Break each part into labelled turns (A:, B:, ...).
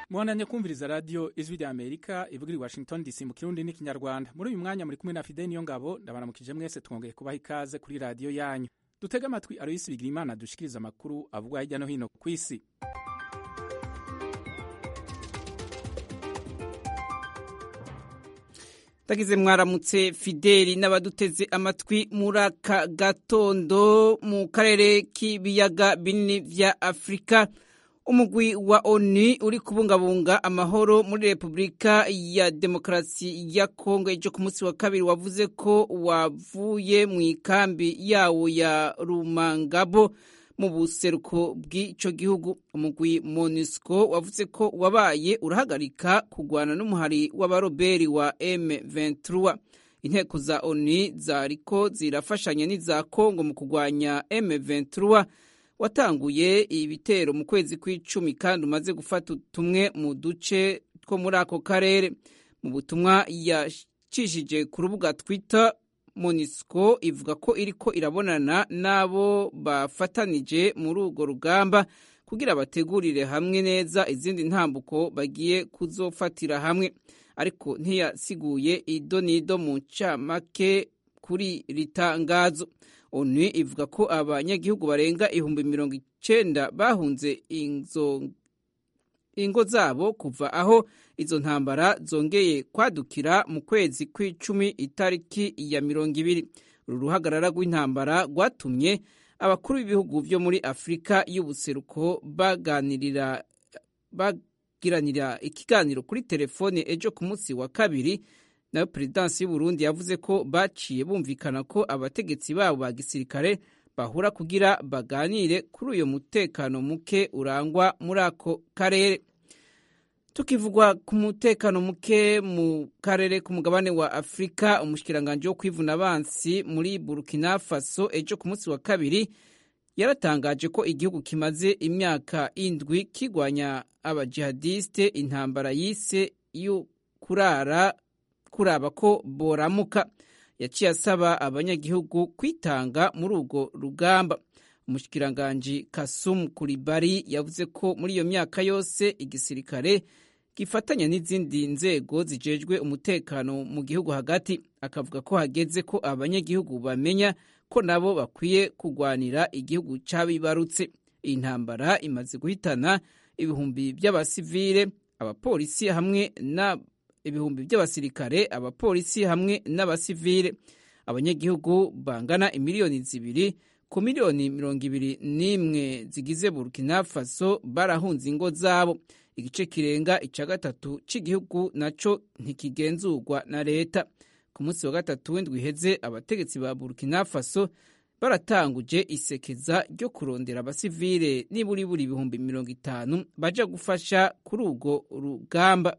A: muhananye kumviriza radiyo ijwi rya amerika ivuga i washington dc mu kirundi n'ikinyarwanda muri uyu mwanya muri kumwe na fide niyo ngabo ndabaramukije mwese twongeye kubaha ikaze kuri radiyo yanyu dutege amatwi aroyisi bigira imana dushikiriza amakuru avugwa hirya no hino ku isi
B: ndagize mwaramutse fideli n'abaduteze amatwi muri aka gatondo mu karere k'ibiyaga binini vya afurika umugwi wa onu uri kubungabunga amahoro muri repubulika ya demokarasi ya kongo ejo ku munsi wa kabiri wavuze ko wavuye mu ikambi yawo ya rumangabo mu buseruko bw'ico gihugu umugwi monusco wavuze ko wabaye urahagarika kugwana n'umuhari w'abaroberi wa m23 inteko za onu zariko zirafashanya n'iza kongo mu kugwanya m23 watanguye ibitero mu kwezi kw'icumi kandi umaze gufata tumwe mu duce two muri ako karere mu butumwa yacishije ku rubuga twitter monisco ivuga ko iriko irabonana n'abo bafatanije muri urwo rugamba kugira bategurire hamwe neza izindi ntambuko bagiye kuzofatira hamwe ariko ntiyasiguye ido n'ido mu ncamake kuri ritangazo onu ivuga ko abanyagihugu barenga ihumbi mirongo icenda bahunze ingo zabo kuva aho izo ntambara zongeye kwadukira mu kwezi kw'icumi itariki ya mirongo ibiri uru ruhagarara rw'intambara rwatumye abakuru b'ibihugu byo muri afurika y'ubuseruko baganirira bagiranira ikiganiro kuri telefone ejo ku munsi wa kabiri nayo perezidansi y'uburundi yavuze ko baciye bumvikana ko abategetsi babo ba gisirikare bahura kugira baganire kuri uyo mutekano muke urangwa muri ako karere tukivugwa ku mutekano muke mu karere ku mugabane wa afurika umushikiranganji wo kwivuna abansi muri burkina faso ejo ku munsi wa kabiri yaratangaje ko igihugu kimaze imyaka indwi kigwanya abajihadiste intambara yise yo kurara kuraba ko boramuka yaciye asaba abanyagihugu kwitanga muri urwo rugamba umushikiranganji kasumu kuribari yavuze ko muri iyo myaka yose igisirikare gifatanya n'izindi nzego zijejwe umutekano mu gihugu hagati akavuga ko hageze ko abanyagihugu bamenya ko nabo bakwiye kugwanira igihugu c'abibarutse iyi ntambara imaze guhitana ibihumbi by'abasivile abapolisi hamwe na ibihumbi by'abasirikare abapolisi hamwe n'abasivile abanyagihugu bangana imiliyoni zibiri ku miliyoni mirongo ibiri n'imwe zigize burkina faso barahunze ingo zabo igice kirenga ica gatatu cy'igihugu naco ntikigenzurwa na leta ku munsi wa gatatu w'indwi iheze abategetsi ba burkina faso baratanguje isekeza ryo kurondera abasivile niburi buri ibihumbi mirongo itanu baja gufasha kuri urwo rugamba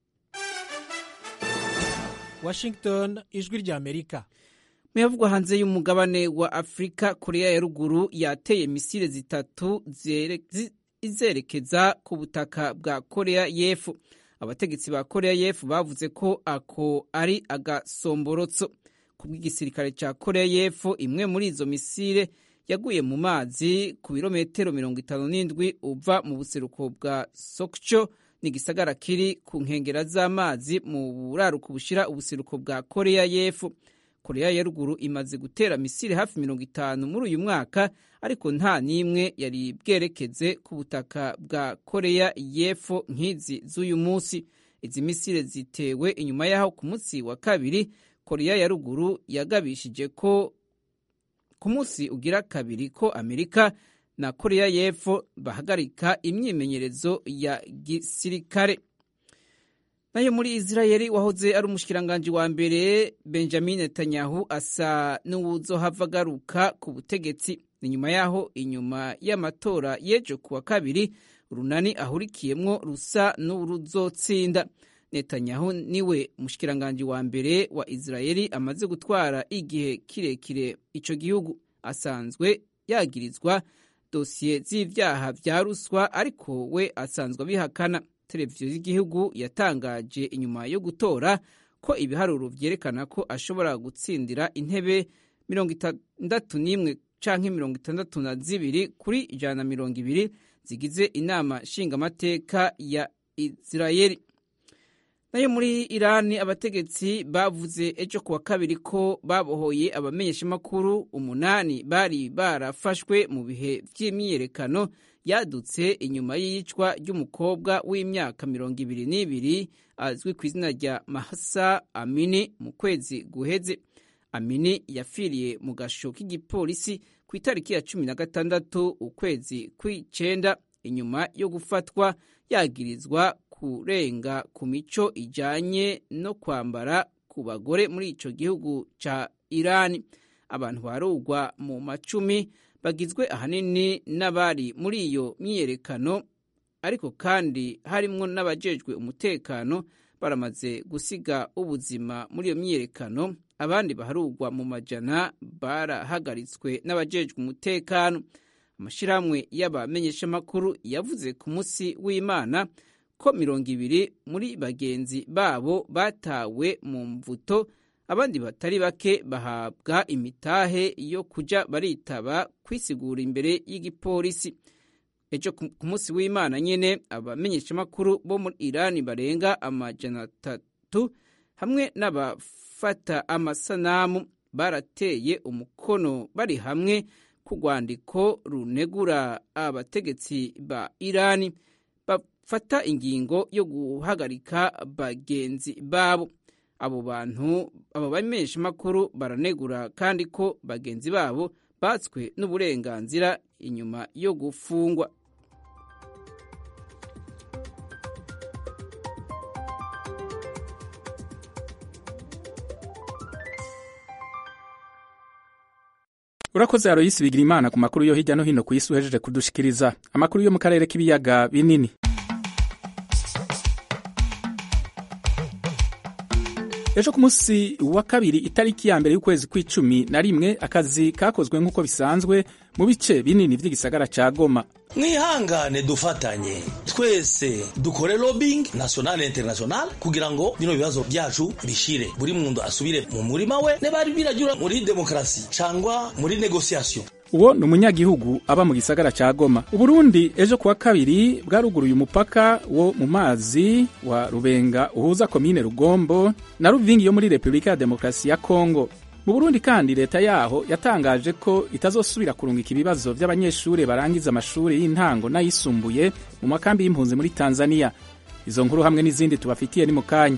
C: washington ijwi rya amerika
B: muyavugwa hanze y'umugabane wa afurika korea ya ruguru yateye misile zitatu izerekeza ku butaka bwa korea y'epfo abategetsi ba korea y'epfo bavuze ko ako ari agasomborotso ku bw'igisirikare cya korea y'epfo imwe muri izo misile yaguye mu mazi ku birometero mirongo itanu n'indwi uva mu buseruko bwa sokcho ni igisagara kiri ku nkengera z'amazi mu buraruko bushira ubuseruko bwa korea y'epfo korea ya ruguru imaze gutera misile hafi mirongo itanu muri uyu mwaka ariko nta n'imwe yari bwerekeze ku butaka bwa korea y'epfo nk'izi z'uyu munsi izi misile zitewe inyuma y'aho ku munsi wa kabiri korea ya ruguru yagabishije ko ku munsi ugira kabiri ko amerika na korea y'epfo bahagarika imyimenyerezo ya gisirikare nayo muri israeli wahoze ari umushikiranganji wa mbere benjamin netanyahu asa n'uwuzohava agaruka ku butegetsi ni nyuma yaho inyuma y'amatora y'ejo kuwa kabiri runani ahurikiyemwo rusa n'uruzotsinda netanyahu niwe mushikiranganji wa mbere wa israeli amaze gutwara igihe kirekire ico gihugu asanzwe yagirizwa dosiye z'ivyaha vya ruswa ariko we asanzwe abihakana televiziyo y'igihugu yatangaje inyuma yo gutora ko ibiharuro vyerekana ko ashobora gutsindira intebe mirongo itandatu n'imwe canke mirongo itandatu na zibiri kuri ijana na mirongo ibiri zigize inama nshingamateka ya israeli nayo muri irani abategetsi bavuze ejo kuwa kabiri ko babohoye abamenyeshamakuru umunani bari barafashwe mu bihe by'imyiyerekano yadutse inyuma y'iyicwa ry'umukobwa w'imyaka mirongo ibiri n'ibiri azwi ku izina rya mahasa amini mu kwezi guheze amini yapfiriye mu gasho k'igipolisi ku itariki ya cumi na gatandatu ukwezi kw'icenda inyuma yo gufatwa yagirizwa kurenga ku mico ijanye no kwambara ku bagore muri ico gihugu ca irani abantu barugwa mu macumi bagizwe ahanini n'abari muri iyo myiyerekano ariko kandi harimwo n'abajejwe umutekano baramaze gusiga ubuzima muri iyo myiyerekano abandi baharugwa mu majana barahagaritswe n'abajejwe umutekano amashirahamwe y'abamenyeshamakuru yavuze ku munsi w'imana ko mirongo ibiri muri bagenzi babo batawe mu mvuto abandi batari bake bahabwa imitahe yo kuja baritaba kwisigura imbere y'igipolisi ejo ku munsi w'imana nyene abamenyeshamakuru bo muri irani barenga amajana atatu hamwe n'abafata amasanamu barateye umukono bari hamwe ku rwandiko runegura abategetsi ba irani bafata ingingo yo guhagarika bagenzi babo abo bantu abo bamenyeshamakuru baranegura kandi ko bagenzi babo batswe n'uburenganzira inyuma yo gufungwa
A: urakoze aroyisi bigira imana ku makuru yo hirya no hino ku isi uhejeje kudushikiriza amakuru yo mu karere k'ibiyaga binini ejo ku munsi wa kabiri itariki ya mbere y'ukwezi kw'icumi na rimwe akazi kakozwe nk'uko bisanzwe mu bice binini by'igisagara ca goma
D: mwihangane dufatanye twese dukore lobbying national international kugira ngo bino bibazo byacu bishire buri muntu asubire mu murima we nebari birajura muri demokarasi cangwa muri negociation
A: uwo ni umunyagihugu aba mu gisagara ca goma uburundi ejo kuwa kabiri bwaruguruye umupaka wo mu mazi wa rubenga uhuza komine rugombo na ruvingi yo muri repubulika ya demokarasi ya kongo mu burundi kandi leta yaho yatangaje ko itazosubira kurungika ibibazo by'abanyeshuri barangiza amashuri y'intango n'ayisumbuye mu makambi y'impunzi muri tanzania izo nkuru hamwe n'izindi tubafitiye ni mu kanya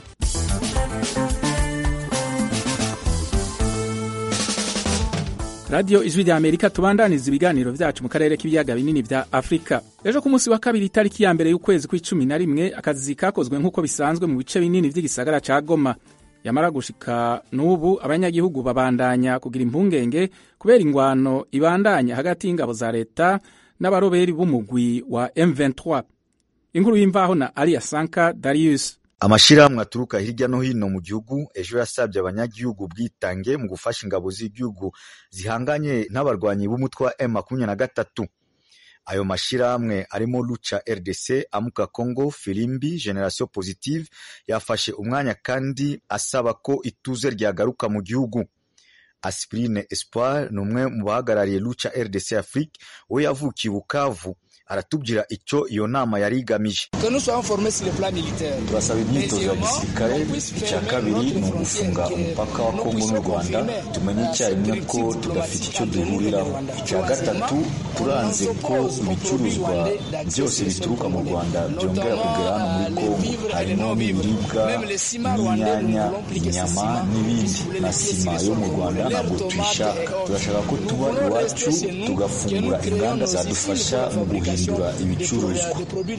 A: radiyo ijwi rya amerika tubandaniza ibiganiro byacu mu karere k'ibiyaga binini bya afurika ejo ku munsi wa kabiri itariki ya mbere y'ukwezi kw'icumi na rimwe akazi kakozwe nk'uko bisanzwe mu bice binini by'igisagara ca goma yamara gushika n'ubu abanyagihugu babandanya kugira impungenge kubera ingwano ibandanya hagati y'ingabo za leta n'abaroberi b'umugwi wa M23 inkuru y'imvaho na Alia Sanka Darius
E: amashirahamwe aturuka hirya no hino mu gihugu ejo yasabye abanyagihugu bwitange mu gufasha ingabo z'igihugu zihanganye n'abarwanyi b'umutwe wa M23 ayo mashirahamwe arimo Lucha RDC, Amuka Congo, Filimbi, Generation Positive yafashe umwanya kandi asaba ko ituze ryagaruka mu gihugu. Aspirine Espoir ni umwe mu bahagarariye Lucha RDC Afrique, we yavukiye Bukavu aratubwira icyo iyo nama yari igamije
F: turasaba imyitozo ya gisirikare icya kabiri ni ugufunga umupaka wa kongo n'u rwanda tumenye icyarimwe ko tudafite icyo duhuriraho icya gatatu turanze ko ibicuruzwa byose bituruka mu rwanda byongera kugera hano muri kongo harimo n'ibiribwa n'inyanya inyama n'ibindi na sima yo mu rwanda ntabwo tuyishaka turashaka ko tuba iwacu tugafungura inganda zadufasha mu guhindura ibicuruzwa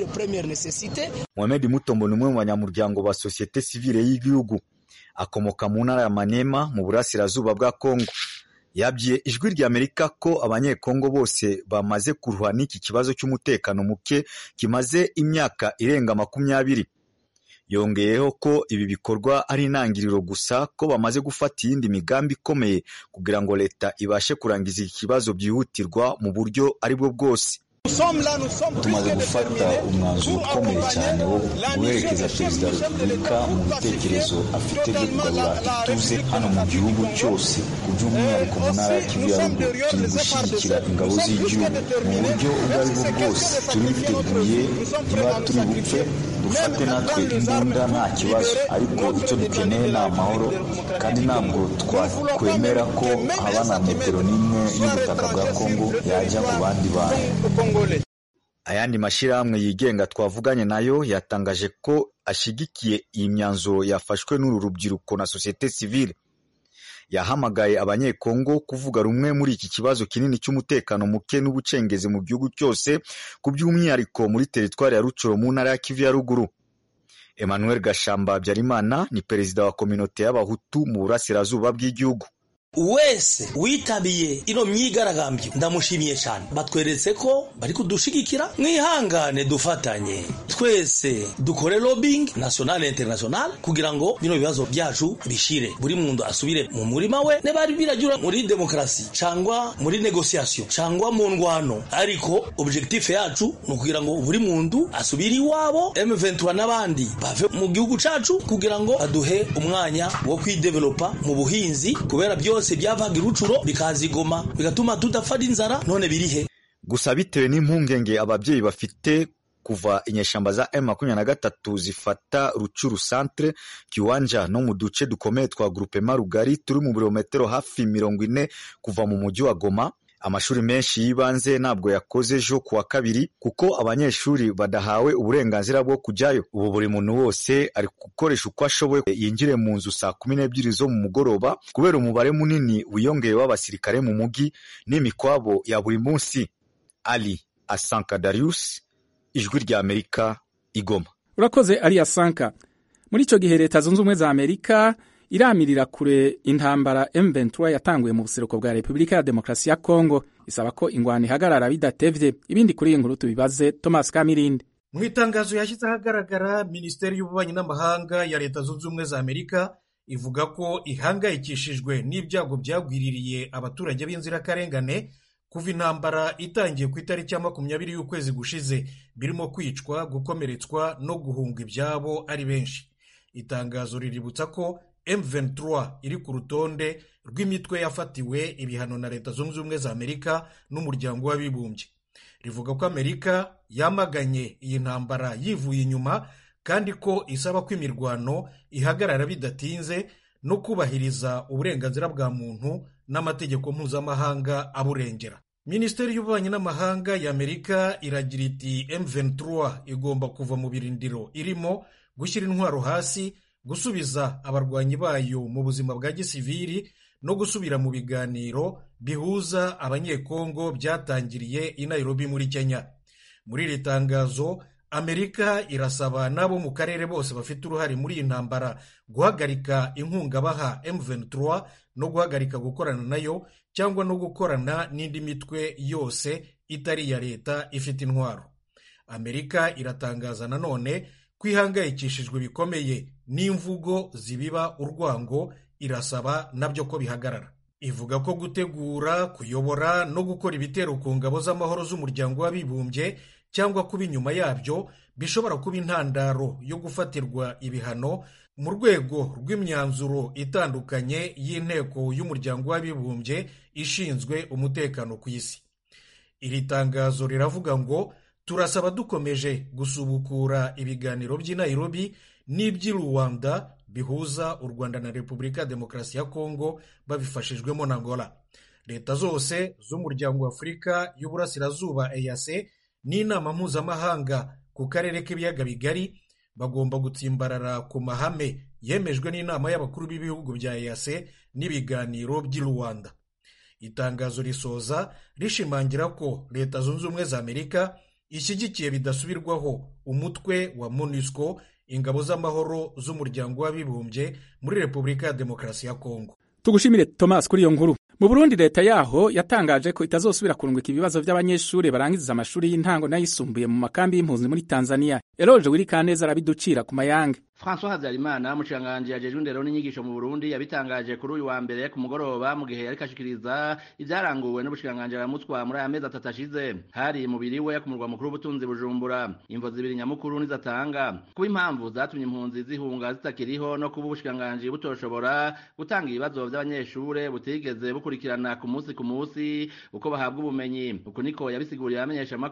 E: Mohamed Mutombo ni umwe mu banyamuryango ba sosiyete sivile y'igihugu akomoka mu ntara ya Maniema mu burasirazuba bwa Kongo yabwiye ijwi rya Amerika ko abanyekongo bose bamaze kuruha n'iki kibazo cy'umutekano muke kimaze imyaka irenga makumyabiri yongeyeho ko ibi bikorwa ari intangiriro gusa ko bamaze gufata iyindi migambi ikomeye kugira ngo leta ibashe kurangiza iki kibazo byihutirwa mu buryo ari bwo bwose
F: tumaze gufata umwanzuro ukomeye cyane wo guherekeza perezida wa repubulika mu bitekerezo afite byo kugarura ituze hano mu gihugu cyose ku by'umwihariko mu ntara ya kivu ya ruguru turi gushyigikira ingabo z'igihugu mu buryo ubwo ari bwo bwose turiteguye niba turi bupfe dufate natwe imbunda nta kibazo ariko icyo dukeneye ni amahoro kandi ntabwo twakwemera ko haba na metero n'imwe y'ubutaka bwa kongo yajya ku bandi bantu
E: ayandi mashyirahamwe yigenga twavuganye nayo yatangaje ko ashyigikiye iyi myanzuro yafashwe n'uru rubyiruko na sosiyete sivile yahamagaye abanyekongo kuvuga rumwe muri iki kibazo kinini cy'umutekano muke n'ubucengezi mu gihugu cyose ku by'umwihariko muri teritwari ya rucuro mu ntara ya kivu ya ruguru emmanuel gashamba habyarimana ni perezida wa kominote y'abahutu mu burasirazuba bw'igihugu
D: wese witabiye ino myigaragambyo ndamushimiye cyane batweretse ko bari kudushigikira mwihangane dufatanye twese dukore lobbying national international kugira ngo bino bibazo byacu bishire buri muntu asubire mu murima we nebari birajura muri demokarasi cyangwa muri negociation cyangwa mu ndwano ariko objectif yacu ni ukugira ngo buri muntu asubire iwabo M23 n'abandi bave mu gihugu cacu kugira ngo aduhe umwanya wo kwidevelopa mu buhinzi kubera byose byose byavaga irucuro bikazigoma bigatuma tudapfa n'inzara none birihe
E: gusa bitewe n'impungenge ababyeyi bafite kuva inyeshamba za M23 zifata Rucuru centre Kiwanja no mu duce dukomeye twa groupement rugari turi mu birometero hafi mirongo ine kuva mu mujyi wa Goma amashuri menshi y'ibanze ntabwo yakoze ejo kuwa kabiri kuko abanyeshuri badahawe uburenganzira bwo kujyayo ubu buri muntu wose ari gukoresha uko ashoboye yinjire mu nzu saa kumi n'ebyiri zo mu mugoroba kubera umubare munini wiyongeye w'abasirikare mu mujyi n'imikwabo ya buri munsi ali asanka darius ijwi rya amerika igoma
A: urakoze ari asanka muri icyo gihe leta zunze ubumwe za amerika iramirira kure intambara M23 yatanguye mu buseruko bwa Repubulika ya Demokarasi ya Kongo isaba ko ingwano ihagarara bidatevye ibindi kuri iyi nkuru tubibaze Thomas Kamirindi
C: mu itangazo yashyize ahagaragara minisiteri y'ububanyi n'amahanga ya leta zunze ubumwe za amerika ivuga ko ihangayikishijwe n'ibyago byagwiririye abaturage b'inzirakarengane kuva intambara itangiye ku itariki ya makumyabiri y'ukwezi gushize birimo kwicwa gukomeretswa no guhunga ibyabo ari benshi itangazo riributsa ko M23 iri ku rutonde rw'imitwe yafatiwe ibihano na leta zunze ubumwe za amerika n'umuryango w'abibumbye rivuga ko amerika yamaganye iyi ntambara yivuye inyuma kandi ko isaba ko imirwano ihagarara bidatinze no kubahiriza uburenganzira bwa muntu n'amategeko mpuzamahanga aburengera minisiteri y'ububanyi n'amahanga ya amerika iragira iti M23 igomba kuva mu birindiro irimo gushyira intwaro hasi gusubiza abarwanyi bayo mu buzima bwa gisiviri no gusubira mu biganiro bihuza abanyekongo byatangiriye i Nairobi muri Kenya muri iri tangazo amerika irasaba n'abo mu karere bose bafite uruhare muri iyi ntambara guhagarika inkunga baha M23 no guhagarika gukorana nayo cyangwa no gukorana n'indi mitwe yose itari iya leta ifite intwaro amerika iratangaza nanone ko ihangayikishijwe bikomeye n'imvugo zibiba urwango irasaba nabyo ko bihagarara ivuga ko gutegura kuyobora no gukora ibitero ku ngabo z'amahoro z'umuryango w'abibumbye cyangwa kuba inyuma yabyo bishobora kuba intandaro yo gufatirwa ibihano mu rwego rw'imyanzuro itandukanye y'inteko y'umuryango w'abibumbye ishinzwe umutekano ku isi iri tangazo riravuga ngo turasaba dukomeje gusubukura ibiganiro by'i Nairobi n'iby'i Rwanda bihuza u Rwanda na Repubulika ya Demokarasi ya Kongo babifashijwemo na Angola leta zose z'umuryango wa Afurika y'Uburasirazuba EAC n'inama mpuzamahanga ku karere k'ibiyaga bigari bagomba gutsimbarara ku mahame yemejwe n'inama y'abakuru b'ibihugu bya EAC n'ibiganiro by'i Rwanda itangazo risoza rishimangira ko leta zunze ubumwe za Amerika ishyigikiye bidasubirwaho umutwe wa MONUSCO ingabo z'amahoro z'umuryango w'abibumbye muri Repubulika ya Demokarasi ya Kongo
A: tugushimire Thomas kuri iyo nkuru mu Burundi leta yaho yatangaje ko itazosubira kurungika ibibazo by'abanyeshuri barangiza amashuri y'intango n'ayisumbuye mu makambi y'impunzi muri Tanzania Eroje Wirikaneza arabiducira ku mayange
G: François Habyarimana umushanganje yajejwe indero n'inyigisho mu Burundi yabitangaje kuri uyu wa mbere ku mugoroba mu gihe yariko ashikiriza ivyaranguwe n'ubushanganje aramutswa muri aya mezi atatu ashize hari mubiri we ku murwa mukuru w'ubutunzi Bujumbura imvo zibiri nyamukuru nizatanga kuba impamvu zatumye impunzi zihunga zitakiriho no kuba ubushanganje butoshobora gutanga ibibazo vy'abanyeshure butigeze bukurikirana ku munsi ku munsi uko bahabwa ubumenyi uku niko yabisiguriye abamenyesha makuru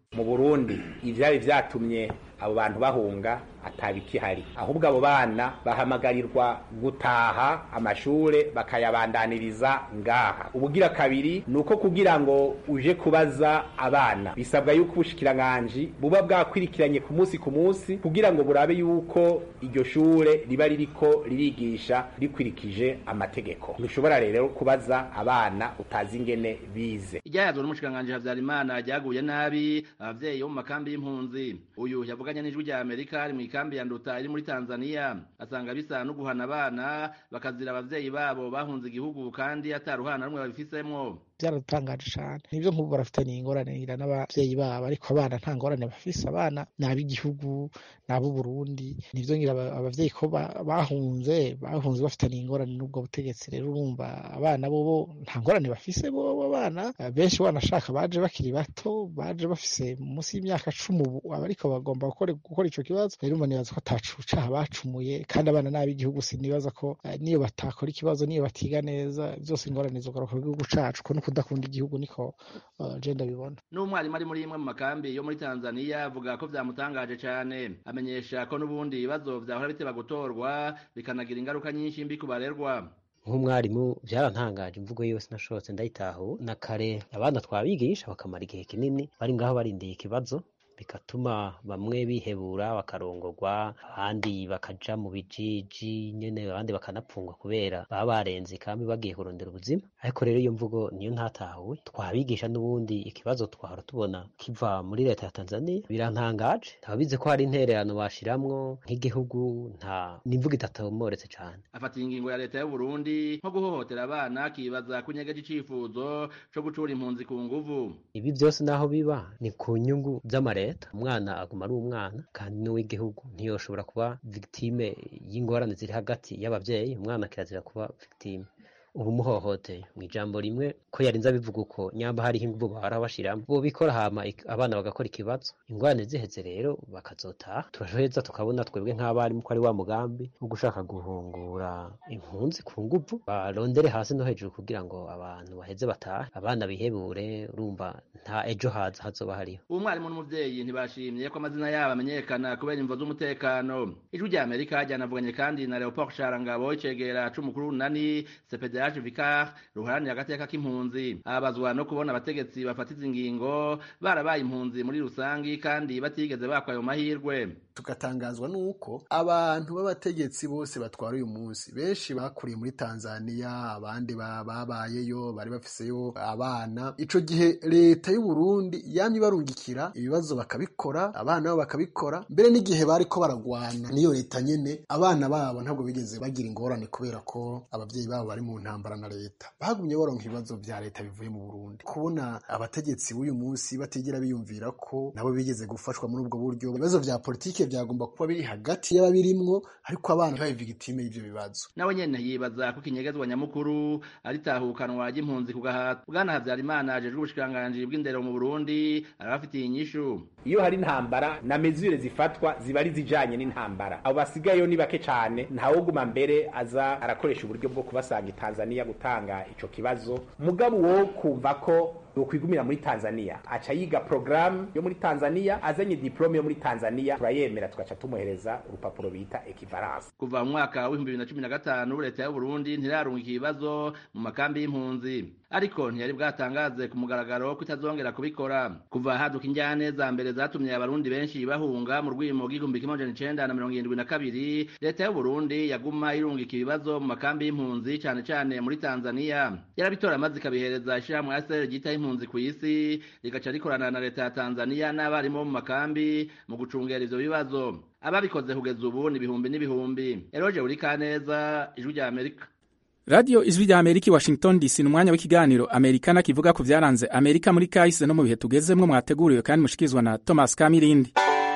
H: mu burundi ivyari vyatumye abo bantu bahunga atabikihari ahubwo abo bana bahamagarirwa gutaha amashure bakayabandaniriza ngaha ubugira kabiri ni uko kugira ngo uje kubaza abana bisabwa yuko ubushikiranganji buba bwakwirikiranye ku munsi ku munsi kugira ngo burabe yuko iryo shure riba ririko ririgisha rikwirikije amategeko ntushobora rero kubaza abana utazi ingene bize
G: iryayazwe n'umushikiranganji Havyarimana ryaguye nabi abavyeyi bo mu makambi y'impunzi uyu yavuganye n'ijwi rya Amerika ari mu ikambi ya Nduta iri muri Tanzania asanga bisa no guhana abana bakazira abavyeyi babo bahunze igihugu kandi ataruhana rumwe babifisemwo
I: byaradutangaje cyane nibyo nk'ubu barafitanye ingorane n'abavyeyi babo ariko abana nta ngorane bafise abana ni ab'igihugu ni ab'uburundi nivyo ngira abavyeyi ko bahunze bahunze bafitanye ingorane n'ubwo butegetsi rero urumva abana bobo nta ngorane bafise bobo abana benshi banashaka baje bakiri bato baje bafise munsi y'imyaka cumi ubu abariko bagomba gukora ico kibazo rero umva nibaza ko atacucaha bacumuye kandi abana n'ab'igihugu sinibaza ko niyo batakora ikibazo niyo batiga neza byose ingorane zogaruka ku gihugu cacu ko kudakunda igihugu niko je ndabibona
G: n'umwarimu ari muri imwe mu makambi yo muri Tanzania avuga ko vyamutangaje cane amenyesha ko n'ubundi ibibazo vyahora biteba gutorwa bikanagira ingaruka nyinshi mbi ku barerwa
J: nk'umwarimu byarantangaje imvugo yose nashobotse ndayitaho na kare abana twabigisha bakamara igihe kinini bari ngaho barindiye ikibazo bigatuma bamwe bihebura bakarongorwa abandi bakaja mu bijiji nyene abandi bakanapfungwa kubera baba barenze kandi bagiye kurondera ubuzima ariko rero iyo mvugo niyo ntatahuwe twabigisha n'ubundi ikibazo twahora tubona kiva muri leta ya Tanzania birantangaje ntabize ko hari intererano bashiramwo nk'igihugu nta n'imvugo idatomoretse cane
G: afatiye ingingo ya leta y'u Burundi nko guhohotera abana akibaza kunyegeje icifuzo co gucura impunzi ku nguvu
J: ibi byose naho biba ni ku nyungu z'amareta umwana aguma ari umwana kandi n'uw'igihugu ntiyoshobora kuba victime y'ingorane ziri hagati y'abavyeyi umwana kirazira kuba victime ubu muhohoteye mu ijambo rimwe ko yarinze abivuga uko nyamba hariho inguvu bahora bashiramo bo bikora hama abana bagakora ikibazo ingorane ziheze rero bakazotaha turaheza tukabona twebwe nk'abarimu ko ari wa mugambi wo gushaka guhungura impunzi ku nguvu barondere hasi no hejuru kugira ngo abantu baheze batahe abana bihebure urumva nta ejo haza hazoba hariho
G: uwo mwarimu n'umuvyeyi ntibashimye ko amazina yabo amenyekana kubera imvo z'umutekano ijwi rya amerika ryanavuganye kandi na leopold sharangabo icegera c'umukuru w'unani cpd Yaje Vicar ruharanira agateka k'impunzi abazwa no kubona abategetsi bafatiza ingingo barabaye impunzi muri rusangi kandi batigeze bakwa ayo mahirwe
K: tugatangazwa nuko abantu b'abategetsi bose batwara uyu munsi benshi bakuriye muri Tanzania abandi babayeyo bari bafiseyo abana ico gihe leta y'u Burundi yamye barungikira ibibazo bakabikora abana babo bakabikora mbere n'igihe bariko baragwana niyo leta nyene abana babo ntabwo bigeze bagira ingorane kubera ko abavyeyi babo bari mu ntambara na leta bagumye baronka ibibazo vya leta bivuye mu Burundi kubona abategetsi b'uyu munsi batigera biyumvira ko nabo bigeze gufashwa muri ubwo buryo ibibazo vya politike vyagomba kuba biri hagati y'ababirimwo ariko abana babe victime y'ivyo bibazo
G: nawe nyene yibazako ko ikinyegezwa nyamukuru ari tahukanwa ry'impunzi ku gahato bwana Havyarimana ajejwe ubushikiranganji bw'indero mu Burundi arabafitiye inyishu
H: iyo hari intambara na mezure zifatwa ziba ari zijanye n'intambara abo basigayeyo ni bake cane ntawuguma mbere aza arakoresha uburyo bwo kubasanga Tanzania gutanga ico kibazo mugabo wo kumva ko yokwigumira muri Tanzania aca yiga program yo muri Tanzania azanye diplome yo muri Tanzania turayemera tugaca tumuhereza urupapuro bita equivalence
G: kuva mu mwaka w'ibihumbi bibiri na cumi na gatanu leta y'u Burundi ntirarunga ikibazo mu makambi y'impunzi ariko ntiyari bwatangaze ku mugaragaro ko itazongera kubikora kuva haduka injyane za mbere zatumye abarundi benshi bahunga mu rwimo rw'igihumbi kimwe amajana icenda na mirongo irindwi na kabiri leta y'u Burundi yaguma irungika ibibazo mu makambi y'impunzi cane cane muri Tanzania yarabitora maze ikabihereza ishirahamwe ASR ryitaho impunzi ku isi rigaca rikorana na leta ya Tanzania n'abarimu bo mu makambi mu gucungera ivyo bibazo ababikoze kugeza ubu ni ibihumbi n'ibihumbi eroje uri kaneza ijwi rya Amerika
A: radiyo ijwi rya amerika i washington dc ni umwanya w'ikiganiro amerikana kivuga ku byaranze amerika muri kahise no mu bihe tugezemwo mwateguriwe kandi mushikirizwa na thomas kamirindi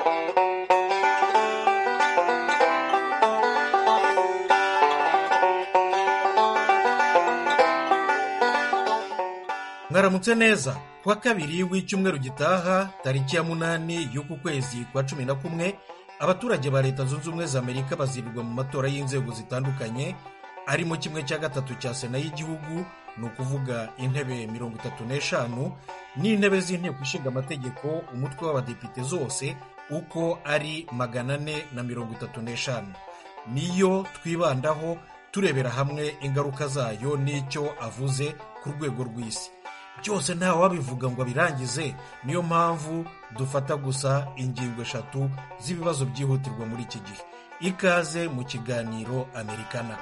C: mwaramutse neza kuwa kabiri w'icyumweru gitaha tariki ya munani y'uku kwezi kwa cumi na kumwe abaturage ba leta zunze ubumwe za amerika bazirirwa mu matora y'inzego zitandukanye arimo kimwe cya gatatu cya sena y'igihugu ni ukuvuga intebe mirongo itatu n'eshanu n'intebe z'inteko ishinga amategeko umutwe w'abadepite zose uko ari magana ane na mirongo itatu n'eshanu niyo twibandaho turebera hamwe ingaruka zayo n'icyo avuze ku rwego rw'isi byose ntawe wabivuga ngo abirangize niyo mpamvu dufata gusa ingingo eshatu z'ibibazo byihutirwa muri iki gihe ikaze mu kiganiro amerikana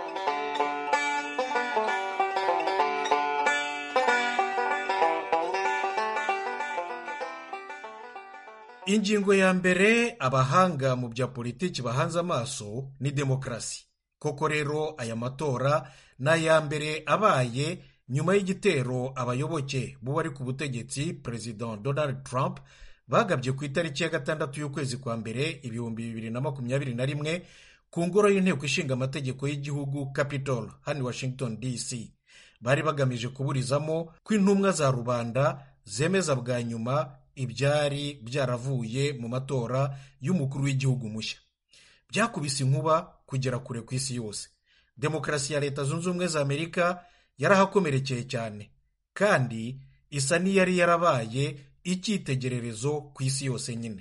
C: ingingo ya mbere abahanga mu bya politiki bahanze amaso ni demokarasi koko rero aya matora ni aya mbere abaye nyuma y'igitero abayoboke b'uwari ku butegetsi perezida donald trump bagabye ku itariki ya gatandatu y'ukwezi kwa mbere ibihumbi bibiri na makumyabiri na rimwe ku ngoro y'inteko ishinga amategeko y'igihugu capitol hano washington dc bari bagamije kuburizamo ko intumwa za rubanda zemeza bwa nyuma ibyari byaravuye mu matora y'umukuru w'igihugu mushya byakubise inkuba kugera kure ku isi yose demokarasi ya leta zunze ubumwe za amerika yarahakomerekeye cyane kandi isa n'iyari yarabaye icyitegererezo ku isi yose nyine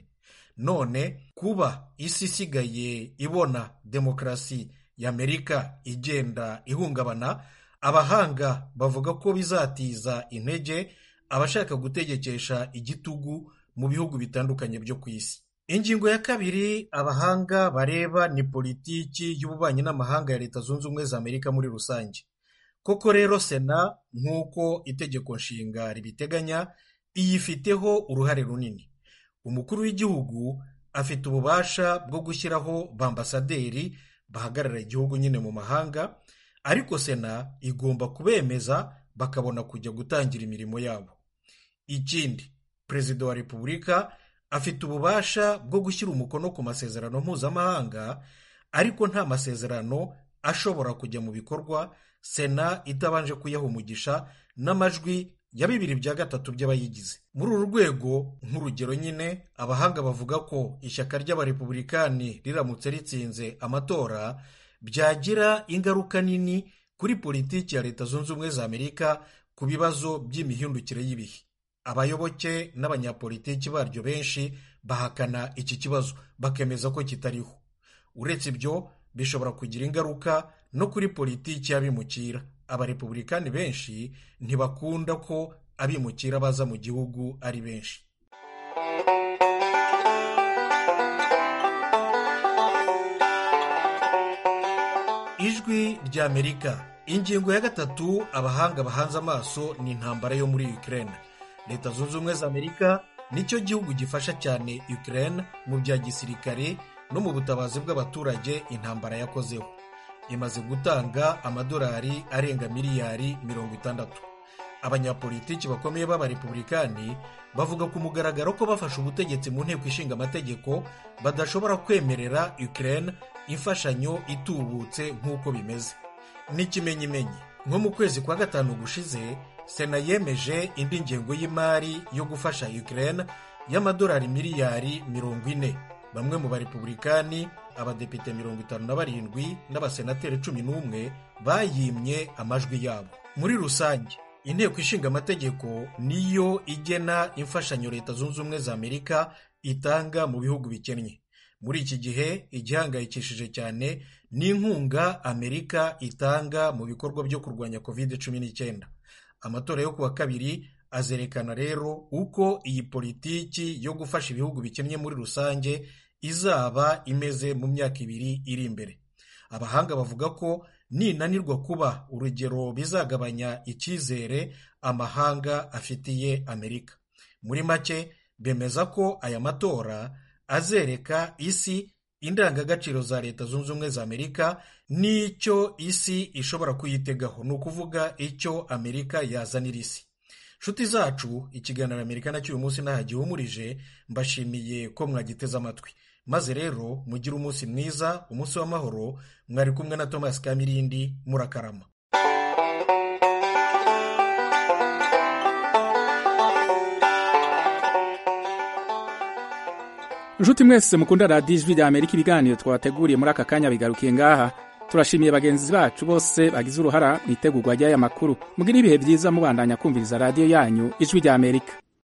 C: none kuba isi isigaye ibona demokarasi ya amerika igenda ihungabana abahanga bavuga ko bizatiza intege abashaka gutegekesha igitugu mu bihugu bitandukanye byo ku isi ingingo ya kabiri abahanga bareba ni politiki y'ububanyi n'amahanga ya leta zunze ubumwe za amerika muri rusange koko rero sena nk'uko itegeko nshinga ribiteganya iyifiteho uruhare runini umukuru w'igihugu afite ububasha bwo gushyiraho bambasaderi bahagarara igihugu nyine mu mahanga ariko sena igomba kubemeza bakabona kujya gutangira imirimo yabo ikindi perezida wa repubulika afite ububasha bwo gushyira umukono ku masezerano mpuzamahanga ariko nta masezerano ashobora kujya mu bikorwa sena itabanje kuyaha umugisha n'amajwi ya bibiri bya gatatu by'abayigize muri uru rwego nk'urugero nyine abahanga bavuga ko ishyaka ry'abarepubulikani riramutse ritsinze amatora byagira ingaruka nini kuri politiki ya leta zunze ubumwe za amerika ku bibazo by'imihindukire y'ibihe abayoboke n'abanyapolitiki baryo benshi bahakana iki kibazo bakemeza ko kitariho uretse ibyo bishobora kugira ingaruka no kuri politiki y'abimukira abarepubulikani benshi ntibakunda ko abimukira baza mu gihugu ari benshi ijwi ry'amerika ingingo ya gatatu abahanga bahanze amaso ni intambara yo muri Ukraine leta zunze ubumwe za amerika nicyo gihugu gifasha cyane Ukraine mu bya gisirikare no mu butabazi bw'abaturage intambara yakozeho imaze gutanga amadolari arenga miliyari mirongo itandatu abanyapolitiki bakomeye b'abarepubulikani bavuga ku mugaragaro ko bafashe ubutegetsi mu nteko ishinga amategeko badashobora kwemerera Ukraine imfashanyo itubutse nk'uko bimeze n'ikimenyimenyi nko mu kwezi kwa gatanu gushize sena yemeje indi ngengo y'imari yo gufasha Ukraine y'amadolari miliyari mirongo ine bamwe mu barepubulikani abadepite mirongo itanu na barindwi n'abasenateri cumi n'umwe bayimye amajwi yabo muri rusange inteko ishinga amategeko niyo igena imfashanyo leta zunze ubumwe za amerika itanga mu bihugu bikennye muri iki gihe igihangayikishije cyane n'inkunga amerika itanga mu bikorwa byo kurwanya covid cumi n'icyenda amatora yo kuwa kabiri azerekana rero uko iyi politiki yo gufasha ibihugu bikennye muri rusange izaba imeze mu myaka ibiri iri imbere abahanga bavuga ko ninanirwa kuba urugero bizagabanya icyizere amahanga afitiye amerika muri make bemeza ko aya matora azereka isi indangagaciro za leta zunze ubumwe za amerika n'icyo isi ishobora kuyitegaho ni ukuvuga icyo amerika yazanira isi nshuti zacu ikiganiro amerika nacyo uyu munsi ntaho gihumurije mbashimiye ko mwagiteze amatwi maze rero mugire umunsi mwiza umunsi w'amahoro mwari kumwe na thomas kamirindi murakarama
A: nshuti mwese mukunda radiyo ijwi rya amerika ibiganiro twabateguriye muri aka kanya bigarukiye ngaha turashimiye bagenzi bacu bose bagize uruhara mu itegurwa ry'aya makuru mugire ibihe byiza mubandanya kumviriza radiyo yanyu ijwi rya amerika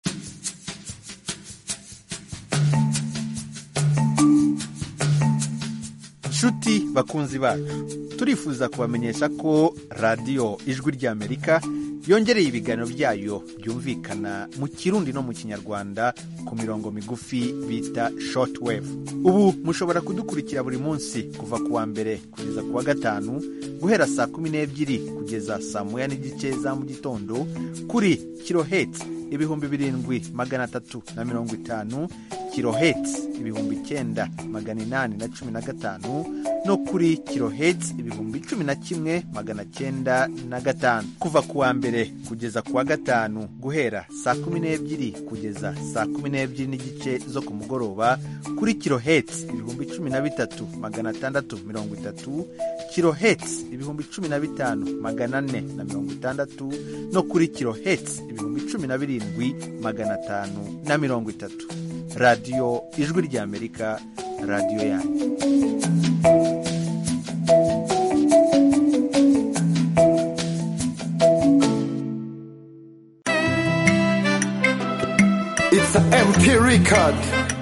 L: nshuti bakunzi bacu turifuza kubamenyesha ko radiyo ijwi ry'amerika yongereye ibiganiro byayo byumvikana mu kirundi no mu kinyarwanda ku mirongo migufi bita shortwave ubu mushobora kudukurikira buri munsi kuva ku wa mbere kugeza ku wa gatanu guhera saa kumi n'ebyiri kugeza saa moya n'igice za mu gitondo kuri kiloheti ibihumbi birindwi magana atatu na mirongo itanu kiloheti ibihumbi icyenda magana inani na cumi na gatanu no kuri kiloheti ibihumbi cumi na kimwe magana cyenda na gatanu kuva ku wa mbere kugeza ku wa gatanu guhera saa kumi n'ebyiri kugeza saa kumi n'ebyiri n'igice zo ku mugoroba kuri kiloheti ibihumbi cumi na bitatu magana atandatu mirongo itatu kiloheti ibihumbi cumi na bitanu magana ane na mirongo itandatu no kuri kiloheti ibihumbi cumi na birindwi magana atanu na mirongo itatu radiyo ijwi ry'amerika radiyo yanyu
M: It's an MP record.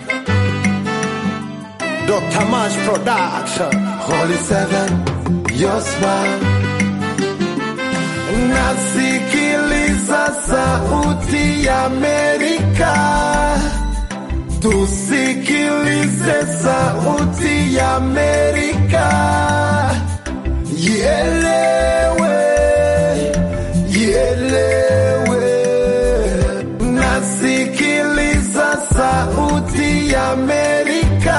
M: Dr. Mash Production. Holy Seven, your smile. Nasikiliza sauti ya Amerika. Tusikilize sauti ya Amerika. Ielewe, ielewe. Nasikiliza sauti ya Amerika.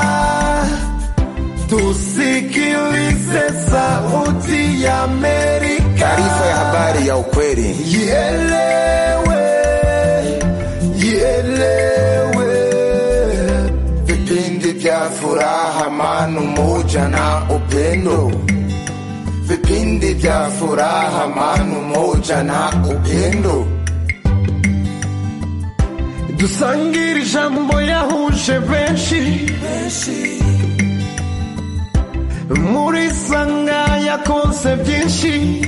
M: Tusikilize sauti ya Amerika.
N: Taarifa ya habari ya ukweli.
M: Ielewe, ielewe.
N: Vipindi vya furaha, amani, umoja na upendo. Vipindi vya furaha, amani, umoja na upendo.
M: dusangire ijambo yahuje benshi muri sanga yakonse byinshi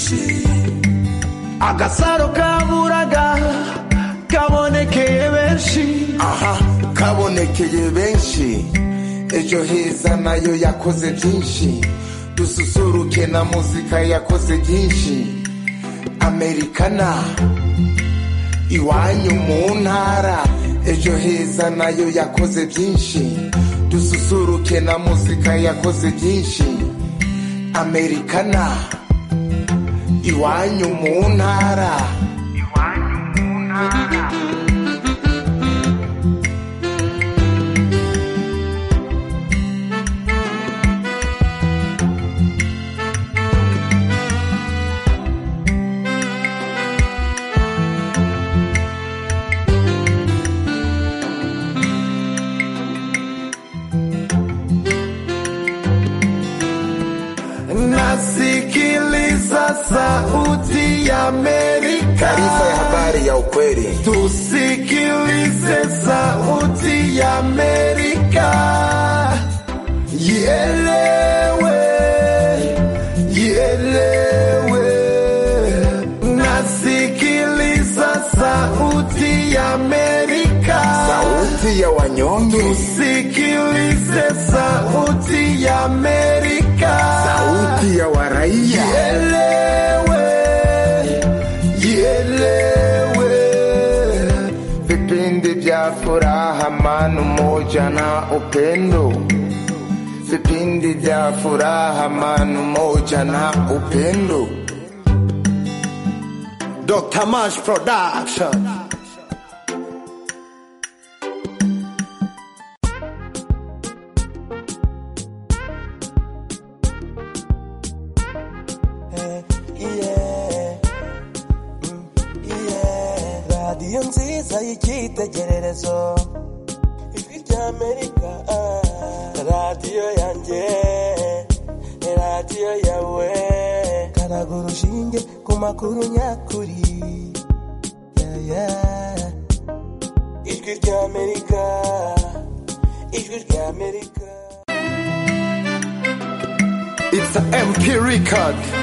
M: agasaro kaburaga kabonekeye benshi
N: aha kabonekeye benshi ejo heza nayo yakoze byinshi dususuruke na muzika yakoze byinshi amerikana iwanyu mu ntara ejo heza nayo yakoze byinshi dususuruke na muzika yakoze byinshi amerikana iwanyu mu ntara
M: nasikiliza sauti ya Amerika.
N: taarifa ya habari ya ukweli
M: Tusikilize sauti ya Amerika. Ielewe, ielewe. Nasikiliza sauti ya Amerika.
N: sauti ya wanyonge
M: Tusikilize sauti ya Amerika.
N: sauti ya waraia
M: Ielewe, ielewe.
N: vipindi vya furaha amani umoja na upendo vipindi vya furaha amani umoja na upendo
M: Dr. Mash Production.
O: radiyo nziza y'icyitegererezo ijwi ry'amerika radiyo yanjye radiyo yawe karaga urushinge ku makuru nyakuri Yeah, yeah. ijwi ry'amerika ijwi ry'amerika
M: It's a MP record.